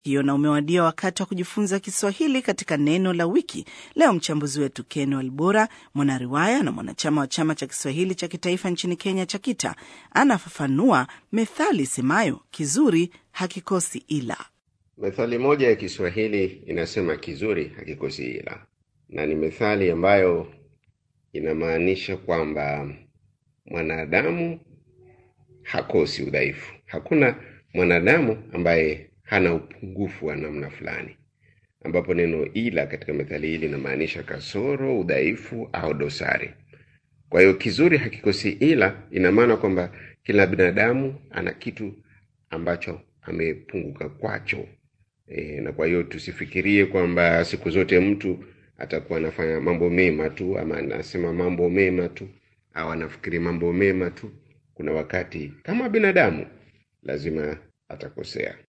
hiyo na umewadia wakati wa kujifunza Kiswahili katika neno la wiki. Leo mchambuzi wetu Ken Walbora, mwanariwaya na mwanachama wa chama cha Kiswahili cha kitaifa nchini Kenya, CHAKITA, anafafanua methali semayo kizuri hakikosi ila. Methali moja ya Kiswahili inasema kizuri hakikosi ila, na ni methali ambayo inamaanisha kwamba mwanadamu hakosi udhaifu. Hakuna mwanadamu ambaye hana upungufu wa namna fulani, ambapo neno ila katika methali hii linamaanisha kasoro, udhaifu au dosari. Kwa hiyo kizuri hakikosi ila ina maana kwamba kila binadamu ana kitu ambacho amepunguka kwacho. E, na kwa hiyo tusifikirie kwamba siku zote mtu atakuwa anafanya mambo mema tu ama anasema mambo mema tu au anafikiri mambo mema tu. Kuna wakati kama binadamu lazima atakosea.